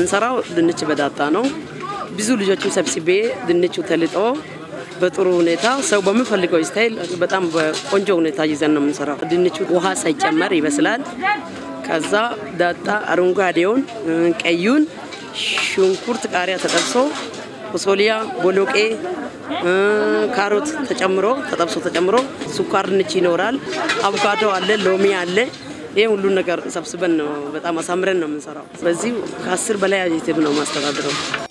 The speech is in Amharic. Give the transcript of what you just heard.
የምንሰራው ድንች በዳጣ ነው። ብዙ ልጆችም ሰብስቤ ድንቹ ተልጦ በጥሩ ሁኔታ ሰው በሚፈልገው ስታይል በጣም በቆንጆ ሁኔታ ይዘን ነው የምንሰራው። ድንቹ ውሃ ሳይጨመር ይበስላል። ከዛ ዳጣ አረንጓዴውን፣ ቀዩን፣ ሽንኩርት፣ ቃሪያ ተጠብሶ ፎሶሊያ፣ ቦሎቄ፣ ካሮት ተጨምሮ ተጠብሶ ተጨምሮ ስኳር ድንች ይኖራል። አቮካዶ አለ፣ ሎሚ አለ። ይህ ሁሉን ነገር ሰብስበን ነው በጣም አሳምረን ነው የምንሰራው። በዚህ ከአስር በላይ አይቴም ነው ማስተዳድረው።